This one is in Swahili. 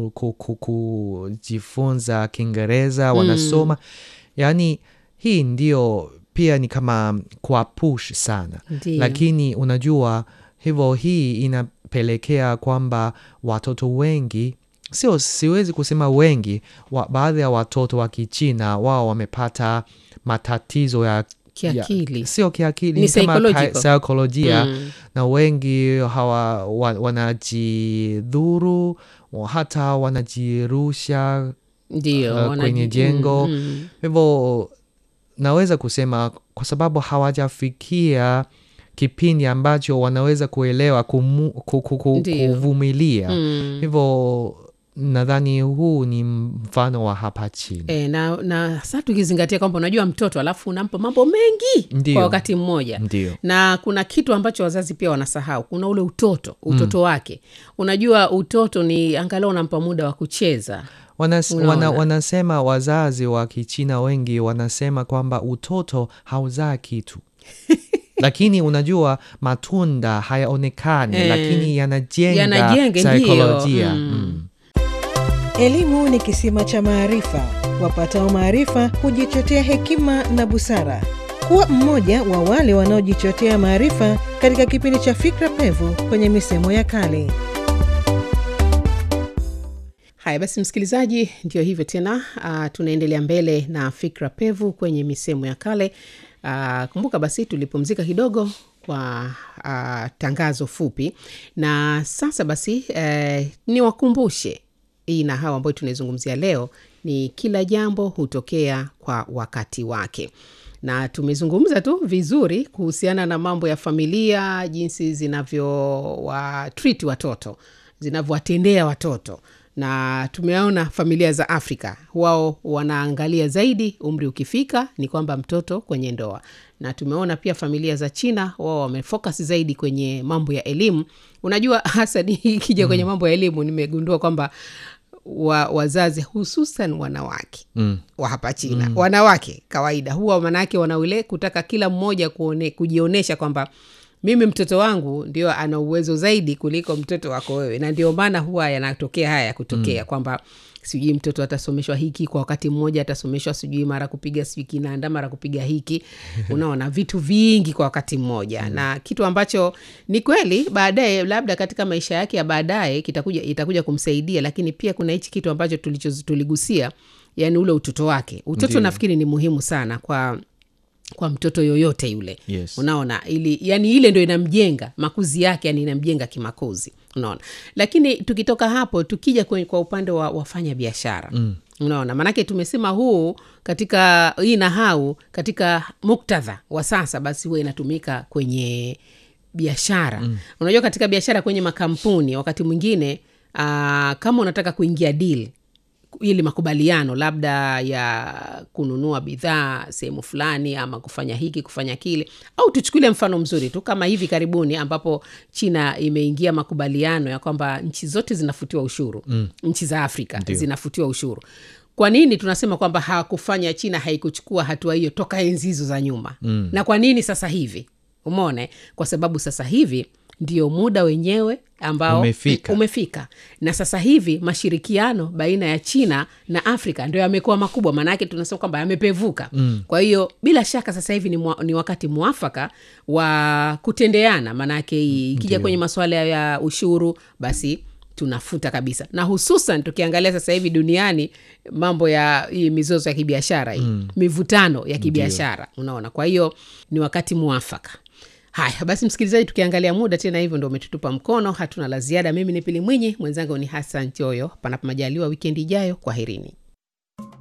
ku, ku, ku, kujifunza Kiingereza wanasoma yaani hii ndio pia ni kama kwa push sana Ndiyo. lakini unajua hivyo hii inapelekea kwamba watoto wengi sio siwezi kusema wengi wa, baadhi ya watoto wa kichina wao wamepata matatizo ya Kiakili. ya, sio kiakili Ni ni kama psychological. ka- saikolojia Mm. na wengi hawa wa, wanajidhuru wa- hata wanajirusha Ndio, uh, wanaji- kwenye jengo mm, mm. hivyo naweza kusema kwa sababu hawajafikia kipindi ambacho wanaweza kuelewa kumu, ku, ku, ku, Ndiyo. kuvumilia Mm. hivyo nadhani huu ni mfano wa hapa chini E, na, na sa tukizingatia kwamba unajua mtoto alafu unampa mambo mengi Ndiyo. kwa wakati mmoja ndio na kuna kitu ambacho wazazi pia wanasahau kuna ule utoto utoto wake unajua utoto ni angalau unampa muda wa kucheza Wanas, Unaona. wana, wanasema wazazi wa kichina wengi wanasema kwamba utoto hauzaa kitu lakini unajua matunda hayaonekani Eh, lakini yanajenga yanajenga, ndiyo. saikolojia Mm. mm. Elimu ni kisima cha maarifa. Wapatao maarifa hujichotea hekima na busara. Kuwa mmoja wa wale wanaojichotea maarifa katika kipindi cha Fikra Pevu kwenye misemo ya kale. haya basi msikilizaji ndio hivyo tena uh, tunaendelea mbele na fikra pevu kwenye misemo ya kale uh, kumbuka basi tulipumzika kidogo kwa uh, tangazo fupi na sasa basi uh, niwakumbushe hii na hawa ambayo tunaizungumzia leo ni kila jambo hutokea kwa wakati wake na tumezungumza tu vizuri kuhusiana na mambo ya familia jinsi zinavyowatreat watoto zinavyowatendea watoto na tumeona familia za afrika wao wanaangalia zaidi umri ukifika ni kwamba mtoto kwenye ndoa na tumeona pia familia za china wao wamefocus zaidi kwenye mambo ya elimu unajua hasa ni ikija kwenye mambo ya elimu nimegundua kwamba wa, wazazi hususan wanawake Mm. wa hapa china mm. wanawake kawaida huwa manake wanaule kutaka kila mmoja kuone, kujionyesha kwamba mimi mtoto wangu ndio ana uwezo zaidi kuliko mtoto wako wewe na ndio maana huwa yanatokea haya ya kutokea mm. kwamba sijui mtoto atasomeshwa hiki kwa wakati mmoja atasomeshwa sijui mara kupiga sijui kinanda mara kupiga hiki unaona vitu vingi kwa wakati mmoja mm. na kitu ambacho ni kweli baadaye labda katika maisha yake ya baadaye kitakuja itakuja kumsaidia lakini pia kuna hichi kitu ambacho tulicho tuligusia yani ule utoto wake utoto Ndiyo. nafikiri ni muhimu sana kwa kwa mtoto yoyote yule Yes. unaona ili yani ile ndo inamjenga makuzi yake yani inamjenga kimakuzi unaona lakini tukitoka hapo tukija kwenye, kwa upande wa wafanya biashara mm. unaona maanake tumesema huu katika hii nahau katika muktadha wa sasa basi huwa inatumika kwenye biashara mm. unajua katika biashara kwenye makampuni wakati mwingine uh, kama unataka kuingia deal ili makubaliano labda ya kununua bidhaa sehemu fulani ama kufanya hiki kufanya kile au tuchukulie mfano mzuri tu kama hivi karibuni ambapo china imeingia makubaliano ya kwamba nchi zote zinafutiwa ushuru mm. nchi za afrika Ndio. zinafutiwa ushuru kwa nini tunasema kwamba hawakufanya china haikuchukua hatua hiyo toka enzi hizo za nyuma mm. na kwa nini sasa hivi umone kwa sababu sasa hivi ndio muda wenyewe ambao Umefika. umefika na sasa hivi mashirikiano baina ya china na afrika ndio yamekuwa makubwa maanaake tunasema kwamba yamepevuka mm. kwa hiyo bila shaka sasa hivi ni, mwa, ni wakati mwafaka wa kutendeana maanaake ikija Ndio. kwenye masuala ya ushuru basi tunafuta kabisa na hususan tukiangalia sasa hivi duniani mambo ya hii mizozo ya kibiashara hii mm. mivutano ya kibiashara unaona kwa hiyo ni wakati mwafaka haya basi msikilizaji tukiangalia muda tena hivyo ndo umetutupa mkono hatuna la ziada mimi ni pili mwinyi mwenzangu ni hasan choyo panapo majaliwa wikendi ijayo kwaherini